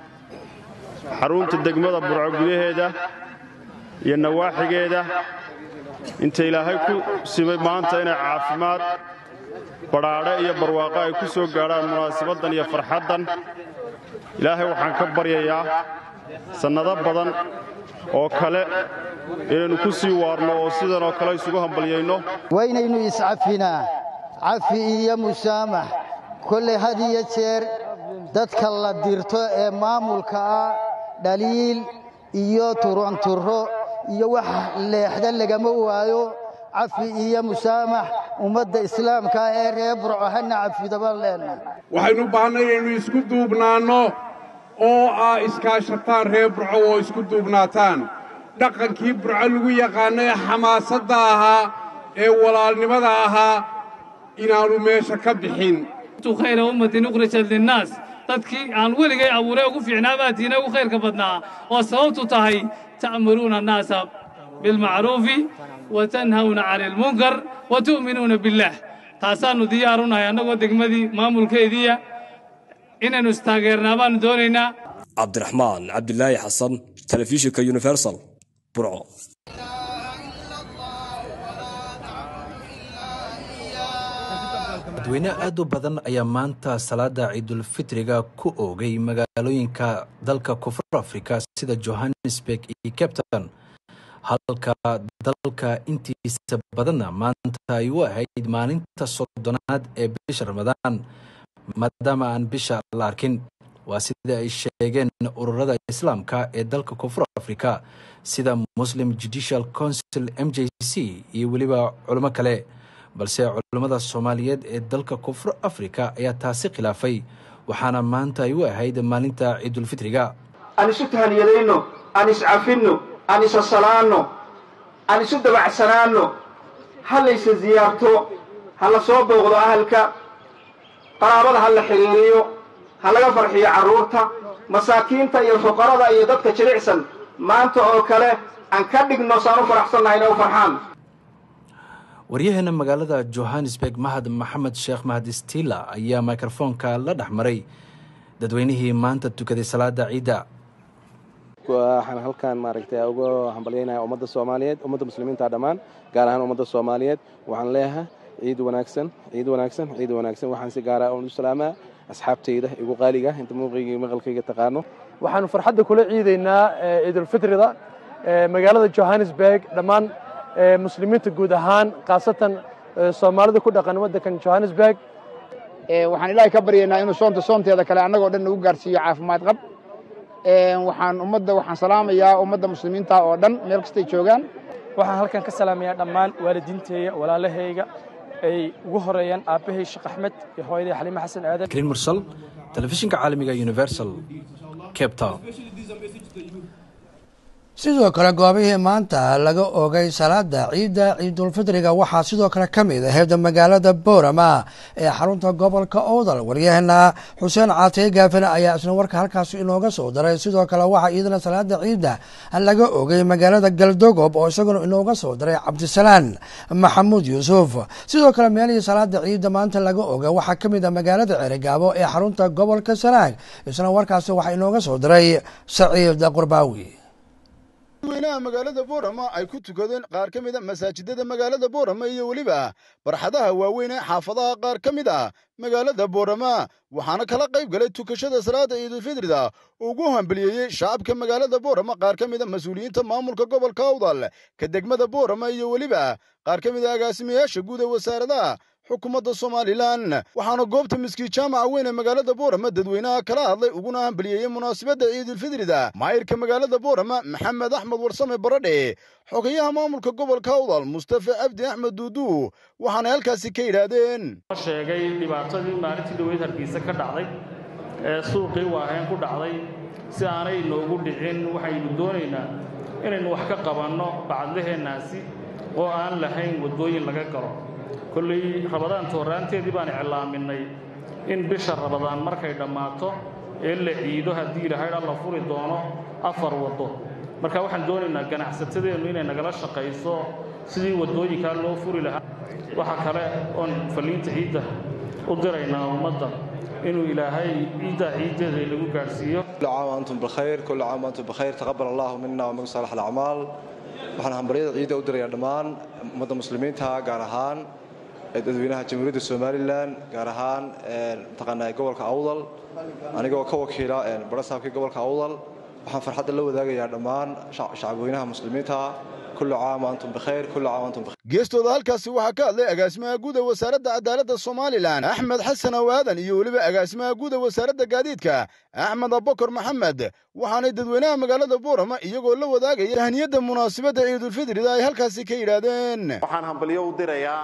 Speaker 17: xarunta degmada burco gudaheeda iyo nawaaxigeeda inta ilaahay ku simay maanta inay caafimaad badhaadhe iyo barwaaqo ay ku soo gaadhaan munaasabaddan iyo farxaddan ilaahay waxaan ka baryayaa sannado badan oo kale inaynu ku sii waarno oo sidan oo kale isugu hambalyayno
Speaker 18: waynaynu iscafinaa cafi iyo musaamax kollay had iyo jeer dadka la dirto ee maamulka ah dhaliil iyo turunturo iyo wax leexda lagama waayo cafi iyo musaamax ummadda islaamka ah ee reer burco hana cafido baan leenahay
Speaker 4: waxaynu u baahnay inaynu isku duubnaanno oo aa iskaashataan reer burco oo isku duubnaataan dhaqankii burco lagu yaqaanno ee xamaasadda ahaa ee walaalnimada ahaa inaannu meesha ka bixin
Speaker 19: khayra ummatin ukhrijat linnaas dadkii aan weligay abuuray ugu fiicnaa baatiina ugu khayrka badnaa oo sababtu tahay ta'muruuna annaasa bilmacruufi wa tanhawna cani almunkar wa tu'minuuna billaah taasaannu diyaar u nahay annagoo degmadii maamulkeediiya inaynu istaageernaa baannu doonaynaa
Speaker 15: cabdiraxmaan cabdilaahi xasan telefishinka universal burco
Speaker 20: dadweyne aad u badan ayaa maanta salaada ciidulfitriga ku oogay magaalooyinka dalka koonfur afrika sida johannesburg iyo captain halka dalka intiisa badanna maanta ay u ahayd maalinta soddonaad ee bisha ramadaan maadaama aan bisha la arkin waa sida ay sheegeen ururada islaamka ee dalka koonfur afrika sida muslim judicial council m j c iyo weliba culimo kale balse culammada soomaaliyeed ee dalka koonfur afrika ayaa taasi khilaafay waxaana maanta ay u ahayd maalinta ciidulfitriga
Speaker 21: aan isu tahaniyadayno aan iscafinno aan isa salaanno aan isu dabacsanaanno ha laysa ziyaarto ha la soo booqdo ahalka qaraabada ha la xidhiiriyo ha laga farxiyo carruurta masaakiinta iyo fuqarada iyo dadka jilicsan maanta oo kale aan ka dhigno saan u faraxsannahay inay u farxaan
Speaker 20: waryaheena magaalada johannesburg mahad maxamed sheekh mahad stila ayaa mikrofoonka la dhex maray dadweynihii maanta tukaday salaada ciidda
Speaker 22: waxaan halkan maaragtay uga hambalyaynaya ummadda soomaaliyeed ummadda muslimiinta dhammaan gaar ahaan ummadda soomaaliyeed waxaan leeyahay ciid wanaagsan ciid wanaagsan ciid wanaagsan waxaan si gaara u salaamaa asxaabtayda igu qaaliga inta muuqayga maqalkayga taqaano
Speaker 23: waxaanu farxadda kula ciidaynaa ciidulfitrida magaalada johannesburg dhammaan muslimiinta guud ahaan khaasatan soomaalida ku dhaqan waddankan johannesburg
Speaker 24: waxaan ilaahay ka baryaynaa inuu soonta soonteeda kale annagoo dhan nagu gaarsiiyo caafimaad qab waxaan ummadda waxaan salaamayaa ummadda muslimiinta oo dhan meel kastay joogaan
Speaker 23: waxaan halkan ka salaamayaa dhammaan waalidiinteeya walaalahayga ay ugu horeeyaan aabbahay sheekh axmed iyo hooyaday xaliime xasan aadan
Speaker 20: green mursal telefishinka caalamiga universal cape town
Speaker 1: sidoo kale goobihii maanta laga oogay salaada ciidda ciidulfitriga waxaa sidoo kale ka mid ahayd magaalada boorama ee xarunta gobolka owdal waryaheena xuseen caatee gaafane ayaa isna warka halkaas inooga soo daray sidoo kale waxaa iyadana salaada ciidda laga oogay magaalada galdogob oo isaguna inooga soo daray cabdisalaan maxamuud yuusuf sidoo kale meelihii salaada ciidda maanta laga oogay waxaa ka mid a magaalada ceerigaabo ee xarunta gobolka sanaag isna warkaasi waxaa inooga soo daray saciid qurbaawi
Speaker 25: dadweynaha magaalada boorama ay ku tukadeen qaar ka mid a masaajidada magaalada boorama iyo weliba barxadaha waaweyn ee xaafadaha qaar ka mid ah magaalada boorama waxaana kala qayb galay tukashada salaada ciidulfitrida ugu hambaliyeeyey shacabka magaalada boorama qaar ka mid a mas-uuliyiinta maamulka gobolka awdal ka degmada boorama iyo weliba qaar ka mid a agaasimayaasha guud ee wasaaradaha xukuumadda somalilan waxaana goobta miskiid jaamaca weyn ee magaalada boorama dadweynaha kala hadlay uguna hambaliyeeyey munaasabadda ciidulfitrida maayirka magaalada boorama maxamed axmed warsame baradhe xogayaha maamulka gobolka awdal mustafa cabdi axmed duudu waxaanay halkaasi ka yidhaahdeen
Speaker 26: sheegay dhibaatadii maalintii dhaweyd hargeysa ka dhacday ee suuqii waaheen ku dhacday si aanay noogu dhicin waxaynu doonaynaa inaynu wax ka qabanno bacadlaheennaasi oo aan lahayn waddooyin laga galo kolley rabadaanta horraanteedii baan iclaaminay in bisha rabadaan markay dhammaato ee la ciido haddii ilahaydha la furi doono afar waddo marka waxaan doonaynaa ganacsatadeennu inay nagala shaqayso sidii waddooyinkaa loo furi lahaa waxaa kale oon falliinta ciidda u diraynaa ummadda inuu ilaahay ciiddaa ciiddeeda inagu gaadhsiiyo
Speaker 27: كل عام وأنتم بخير كل عام وأنتم بخير تقبل الله منا ومن صالح الأعمال waxaan hambalyada ciidda u dirayaa dhammaan ummadda muslimiinta gaar ahaan dadweynaha jamhuuriyadda somalilan gaar ahaan mataqaanaa gobolka awdal anigoo ka wakiila barasaabkii gobolka awdal waxaan farxadda la wadaagayaa dhammaan shacabweynaha muslimiinta kullu caam waantum bikhayr kullu caam waantum bikhayr
Speaker 25: geestooda halkaasi waxaa ka hadlay agaasimaha guud ee wasaaradda cadaaladda somalilan axmed xasan awaadan iyo weliba agaasimaha guud ee wasaaradda gaadiidka axmed abakar maxamed waxaanay dadweynaha magaalada boorama iyagoo la wadaagaya tahniyadda munaasabadda ciidulfitrida ay halkaasi ka yidhaahdeen
Speaker 31: waxaan hambalyo u dirayaa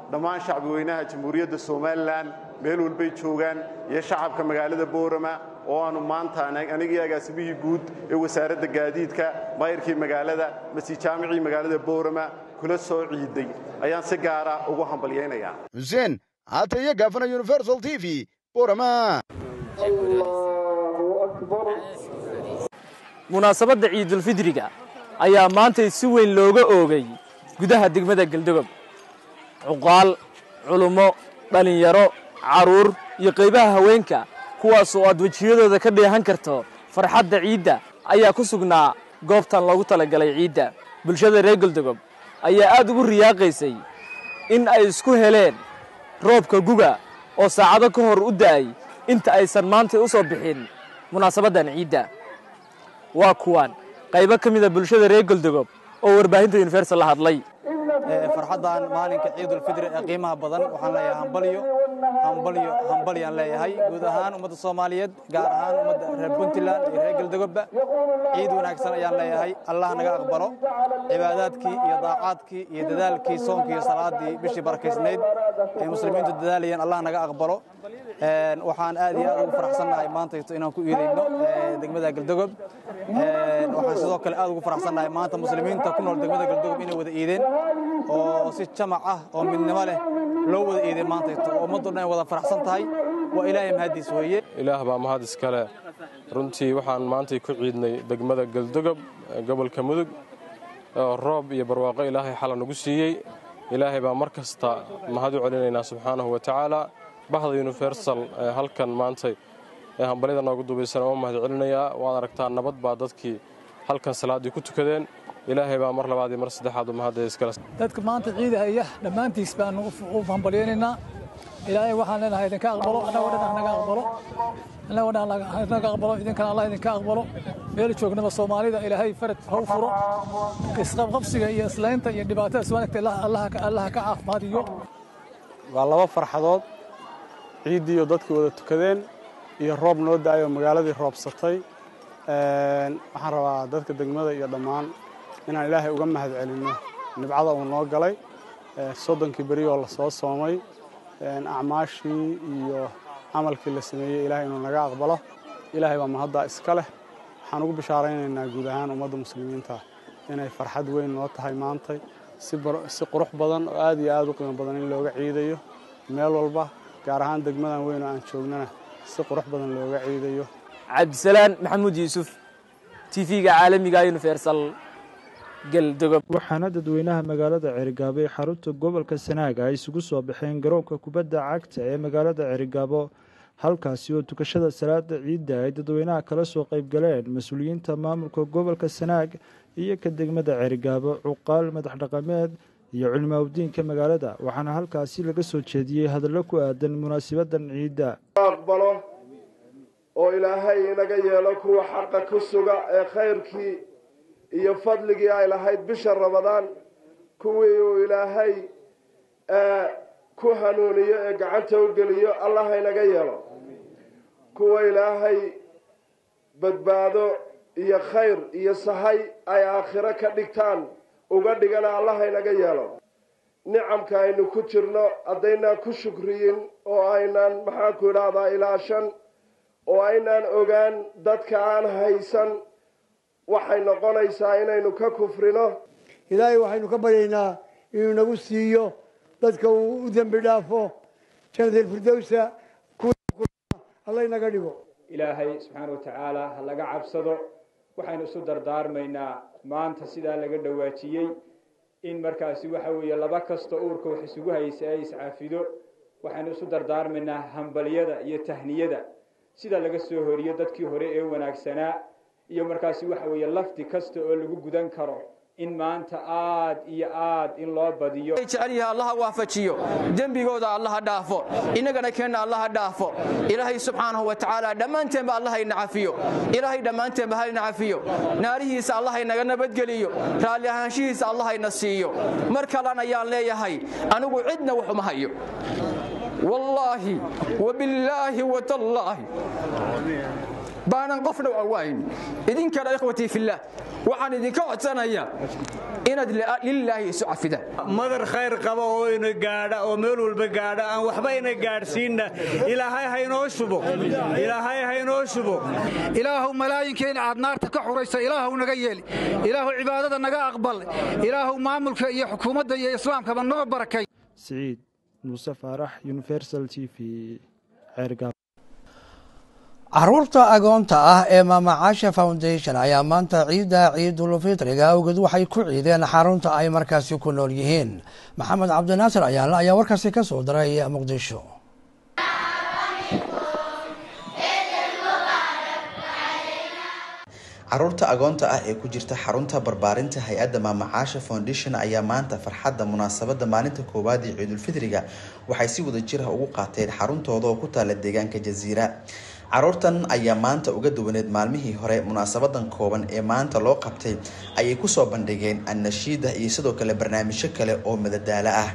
Speaker 3: dhammaan shacbi weynaha jamhuuriyadda somalilan meel walbay joogaan iyo shacabka magaalada boorama oo aanu maanta anigii agaasimihii guud ee wasaaradda gaadiidka mayrkii magaalada masjid jaamicii magaalada boorama kula soo ciiday ayaan si gaara ugu hambalyaynayaa
Speaker 25: xuseen haata iyo gaafana universal t v boorama
Speaker 5: munaasabadda ciidulfidriga ayaa maantay si weyn looga oogay gudaha degmada geldogob cuqaal culummo dhallinyaro carruur iyo qaybaha haweenka kuwaas oo aad wejiyadooda ka dheehan karto farxadda ciidda ayaa ku sugnaa goobtan loogu talagalay ciidda bulshada reer geldogob ayaa aad ugu riyaaqaysay in ay isku heleen roobka guga oo saacado ka hor u da'ay inta aysan maantay u soo bixin munaasabaddan ciidda waa kuwaan qaybo ka mida bulshada reer goldogob oo warbaahinta universal la hadlay
Speaker 6: farxaddan maalinka ciidulfidri ee qiimaha badan waxaan leeyahay hambalyo hambalyo hambalyaan leeyahay guud ahaan ummadda soomaaliyeed gaar ahaan ummadda reer puntland iyo reer geldogobba ciid wanaagsan ayaan leeyahay allah naga aqbalo cibaadaadkii iyo daacaadkii iyo dadaalkii soonkii iyo salaaddii bishii barakaysnayd ay muslimiintu dadaalayeen allah naga aqbalo waxaan aad iyo aad ugu faraxsannahay maantayto inaan ku iidayno degmada geldogob waxaan sidoo kale aad ugu faraxsannahay maanta muslimiinta ku nool degmada geldogob inay wada iideen oo si jamac ah oo midnimo leh loo wada iiday maantayto oo ummaddu dhan ay wada faraxsan tahay waa ilaahay mahaddiis weeye
Speaker 7: ilaah baa mahad iskale runtii waxaan maantay ku ciidnay degmada geldogob gobolka mudug oo roob iyo barwaaqo ilaahay xala nagu siiyey ilaahay baa mar kasta mahad u celinaynaa subxaanahu wa tacaala bahda universal halkan maantay ee hambalyada noogu dubaysan oo mahad celinayaa waad aragtaa nabad baa dadkii halkan salaaddii ku tukadeen ilaahay baa mar labaad iyo mar saddexaad u mahadda iskale
Speaker 8: dadka maanta ciidahaya dhammaantiis baan u hambalyaynaynaa ilaahay waxaan leenahay idinka aqbalo annagoo dhan naga aqbalo annagoo dhan naga aqbalo idinkana allah idinka aqbalo meel joognaba soomaalida ilaahay farad ha u furo isqabqabsiga iyo islaynta iyo dhibaatada iswaanagta allaha ka caafimaadiyo
Speaker 9: waa laba farxadood ciiddii oo dadkii wada tukadeen iyo roob noo da'ay oo magaaladii roobsatay waxaan rabaa dadka degmada iyo dhammaan inaan ilaahay uga mahad celinno nibcada uu noo galay soddonkii beri oo lasoo soomay acmaashii iyo camalkii la sameeyey ilaahay inuu naga aqbalo ilaahay baa mahaddaa iska leh waxaan ugu bishaaraynaynaa guud ahaan ummadda muslimiinta inay farxad weyn noo tahay maantay si qurux badan oo aad iyo aad u qiimo badan in looga ciidayo meel walba gaar ahaan degmadan weyn oo aan joognana si qurux badan looga ciidayo
Speaker 5: cabdisalaan maxamuud yuusuf tv-ga caalamiga universal geldogob
Speaker 10: waxaana dadweynaha magaalada cerigaabo ee xarunta gobolka sanaaga ay isugu soo baxeen garoonka kubadda cagta ee magaalada cerigaabo halkaasi oo tukashada salaada ciidda ay dadweynaha kala soo qaybgaleen mas-uuliyiinta maamulka gobolka sanaag iyo ka degmada cerigaabo cuqaal madax dhaqameed iyo culimaawdiinka magaalada waxaana halkaasi laga soo jeediyey hadallo ku aadan munaasibadan ciidda
Speaker 28: aqbalo oo ilaahay inaga yeelo kuwa xaqa ku suga ee khayrkii iyo fadligii ay lahayd bisha ramadaan kuwii uu ilaahay ku hanuuniyo ee gacanta u geliyo allah inaga yeelo kuwa ilaahay badbaado iyo khayr iyo sahay ay aakhiro ka dhigtaan uga dhigana allah inaga yeelo nicamka aynu ku jirno haddaynaan ku shukriyin oo aynaan maxaanku idhaahdaa ilaashan oo aynaan ogaan dadka aan haysan waxay noqonaysaa inaynu ka kufrino
Speaker 29: ilaahay waxaynu ka baryaynaa inuu nagu siiyo dadka uu u dembi dhaafo janadalfirdowsa alla inaga dhigo
Speaker 30: ilaahay subxaana wa tacaala ha laga cabsado waxaynu isu dardaarmaynaa maanta sidaa laga dhawaajiyey in markaasi waxa weeye laba kasta uurka wax isugu haysa ay iscafido waxaynu isu dardaarmaynaa hambalyada iyo tahniyada sida laga soo horiyo dadkii hore ee wanaagsanaa iyo markaasi waxa weeye lafdi kasta oo lagu gudan karo in maanta aad iyo aad in loo badiyo
Speaker 5: jecelyahay allaha waafajiyo dembigooda allaha dhaafo innagana keenna allaha dhaafo ilaahay subxaanahu wa tacaala dhammaanteenba allaha ina cafiyo ilaahay dhammaanteenba ha ina cafiyo naarihiisa allaha inaga nabadgeliyo raalli ahaanshihiisa allaha ina siiyo mar kalan ayaan leeyahay anigu cidna waxuma hayo wallaahi wabillaahi watallaahi baanan qofna awaayn idinkana ikhwatii fillaah waxaan idinka codsanayaa
Speaker 2: inaad lilaahi isu cafidaan
Speaker 4: madar khayr qaba oo ina gaadha oo meel walba gaadha aan waxba ina gaadhsiinna ilaahay haynoo shubo ilaahay haynoo shubo
Speaker 11: ilaahu malaayinkeena aad naarta ka xuraysa ilaahu naga yeeli ilaahu cibaadada naga aqbal ilaahu maamulka iyo xukuumadda iyo islaamkaba noo barakay
Speaker 10: siciid muuse faarax universal t v ceergaab
Speaker 1: caruurta agoonta ah ee maamacaasha foundation ayaa maanta ciidda ciidulfitriga awgeed waxay ku ciideen xarunta ay markaasi ku nool yihiin maxamed cabdinaasir ayaale ayaa warkaasi ka soo diray muqdisho
Speaker 12: caruurta agoonta ah ee ku jirta xarunta barbaarinta hay-adda maamacaasha foundation ayaa maanta farxadda munaasabadda maalinta koowaad ee ciidulfitriga waxay si wada jir ah ugu qaateen xaruntooda oo ku taala deegaanka jasiira caruurtan ayaa maanta uga duwaneed maalmihii hore munaasabadan kooban ee maanta loo qabtay ayay kusoo bandhigeen annashiida iyo sidoo kale barnaamijyo kale oo madadaalo ah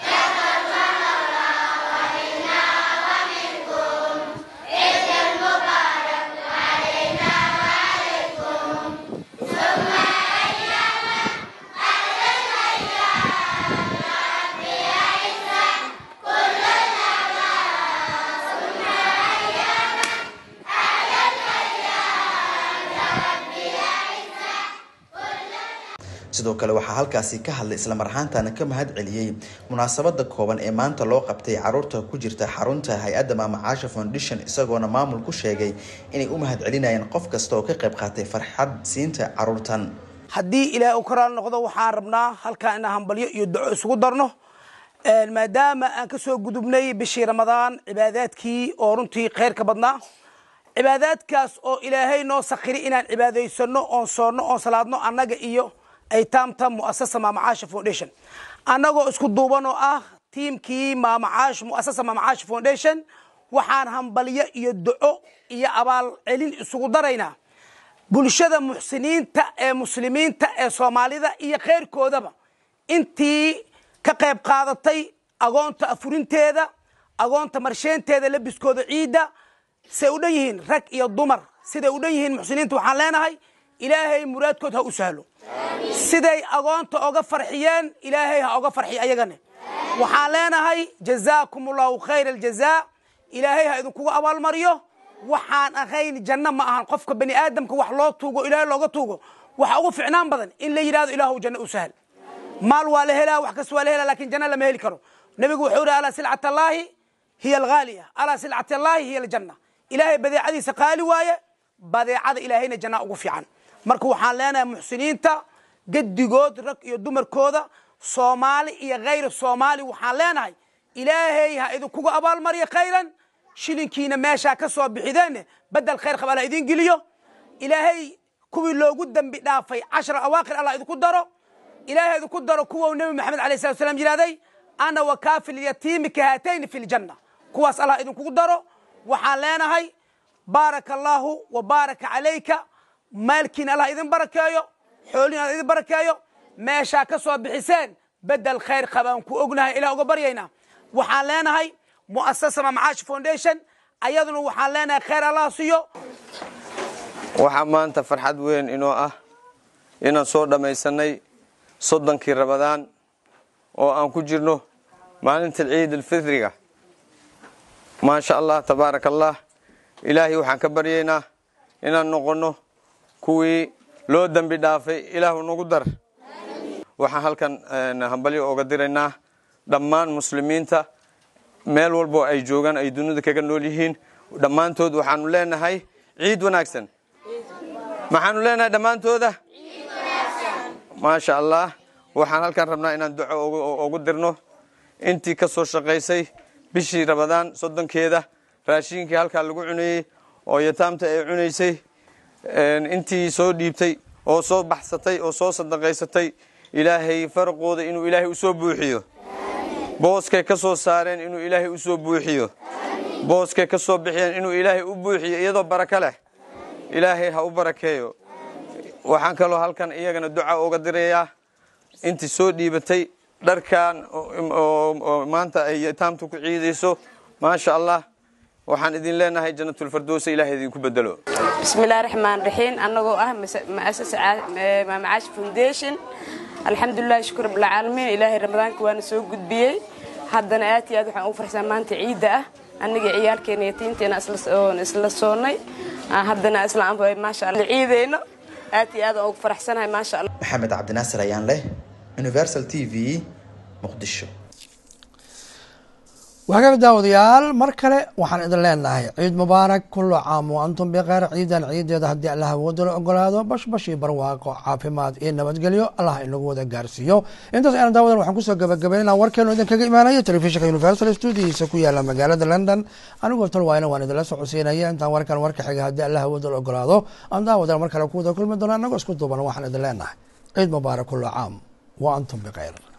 Speaker 12: sidoo kale waxaa halkaasi ka hadlay islamar ahaantana ka mahad celiyey munaasabada kooban ee maanta loo qabtay caruurta ku jirta xarunta hay-adda maamacaasha foundation isagoona maamul ku sheegay inay u mahad celinayaan qof kasta oo ka qayb qaatay farxad siinta caruurtan
Speaker 13: haddii ilaahay u karaal noqdo waxaan rabnaa halkaa inaan hambalyo iyo duco isugu darno maadaama aan kasoo gudubnay bishii ramadaan cibaadaadkii oo runtii khayrka badnaa cibaadaadkaas oo ilaahay noo sakiri inaan cibaadaysano oon soonno oon salaadno annaga iyo aytaamta muasasa maamacaasha foundation annagoo isku duuban oo ah tiimkii maamacaash muasasa maamacaash foundation waxaan hambalyo iyo duco iyo abaal celin isugu daraynaa bulshada muxsiniinta ee muslimiinta ee soomaalida iyo khayrkoodaba intii ka qayb qaadatay agoonta afurinteeda agoonta marsheenteeda labiskooda ciidda say u dhan yihiin rag iyo dumar siday u dhan yihiin muxsiniinta waxaan leenahay ilaahay muraadkood ha u sahlo siday agoonta oga farxiyeen ilaahay ha oga farxiy ayagane waxaan leenahay jazaakum allahu khayr aljazaa ilaahay ha idinkugu abaalmariyo waxaan ahayn janno ma ahan qofka bani aadamka wax loo tuugo ilaahay looga tuugo waxa ugu ficnaan badan in la yidhahdo ilaahu janno u sahal maal waa la helaa wax kasta waa la helaa lakin janno lama heli karo nabigu wuxuu yihi alaa silcat allaahi hiya alghaaliya alaa silcat allaahi hiya aljanna ilaahay badeecadiisa qaali waaye badeecada ilaahayna janna ugu fiican marka waxaan leenahay muxsiniinta gedigood rag iyo dumarkooda soomaali iyo khayr soomaali waxaan leenahay ilaahay ha idinkugu abaalmariyo khayran shilinkiina meeshaa ka soo bixideen bedel khayr qab alla idin geliyo ilaahay kuwii loogu dembi dhaafay cashra awaaqir allah idinku daro ilaahay idinku daro kuwa nebi maxamed alayh salatu salam yidhahday ana wakaafil yatiimi kahaatayni fi ljanna kuwaas allah idinkugu daro waxaan leenahay baaraka allaahu wa baaraka calayka maalkiina allah idin barakeeyo xoolihiina allah idin barakeeyo meeshaa ka soo bixiseen bedel khayr qabaan ku ognahay ilah uga baryaynaa waxaan leenahay muasasa mamacaash foundation ayaduna waxaan leenahay khayr allah siiyo
Speaker 14: waxaa maanta farxad weyn inoo ah inaan soo dhammaysanay soddonkii rabadaan oo aan ku jirno maalinta ciid alfitriga maasha allah tabaaraka allah ilaahay waxaan ka baryaynaa inaan noqonno kuwii loo dembi dhaafay ilaahu nagu dar waxaan halkan hambalyo ooga diraynaa dhammaan muslimiinta meel walboo ay joogaan ay dunida kaga nool yihiin dhammaantood waxaanu leenahay ciid wanaagsan maxaanu leenahay dhammaantooda maasha allah waxaan halkan rabnaa inaan duco ugu dirno intii ka soo shaqaysay bishii rabadaan soddonkeeda raashiinkii halkaa lagu cunayey oo yataamta ay cunaysay intii soo dhiibtay oo soo baxsatay oo soo sadaqaysatay ilaahay faraqooda inuu ilaahay usoo buuxiyo booskay ka soo saareen inuu ilaahay usoo buuxiyo booskay ka soo bixiyeen inuu ilaahay u buuxiyo iyadoo barako leh ilaahay ha u barakeeyo waxaan kaloo halkan iyagana duca uga dirayaa intii soo dhiibatay dharkan oo maanta ay yataamta ku ciidayso maasha allah waxaan idin leenahay janatulfardowsa ilahay idinku bedelo
Speaker 16: bismillahi raxmaan raxiim annagoo ah maasasa maamacaash foundation
Speaker 15: alxamdulilahi shukr rabbilcaalamiin ilaahay ramadaanka waana soo gudbiyey haddana aad iyo aad waxaan ugu farxsan maanta ciidda ah aniga ciyaalkeena yatiinteena isla soonnay haddana isla maasha alla ciideyno aad iyo aad aan ugu faraxsanahay maasha allah
Speaker 12: maxamed cabdinaasir ayaan leh universal t v muqdisho
Speaker 1: wagaag daawadayaal mar kale waxaan idin leenahay ciid mubaarak kullu caam wa antum bikeyr ciidan ciideeda haddii allah awooda la ogolaado bashbash iyo barwaaqo caafimaad iyo nabadgelyo allah inagu wada gaarsiiyo intaas ayaan daawadan waxaan kusoo gabagabaynaa warkeenu idinkaga imaanaya telefishinka universal stuudihiisa ku yaala magaalada london anigoo tolwaayna waan idinla socodsiinaya intaan warkan warka xiga haddii allah awooda la ogolaado aan daawadan mar kale ku wada kulmi doona anagoo isku duuban waxaan idin leenahay ciid mubaarak kullu caam wa antum bikeyr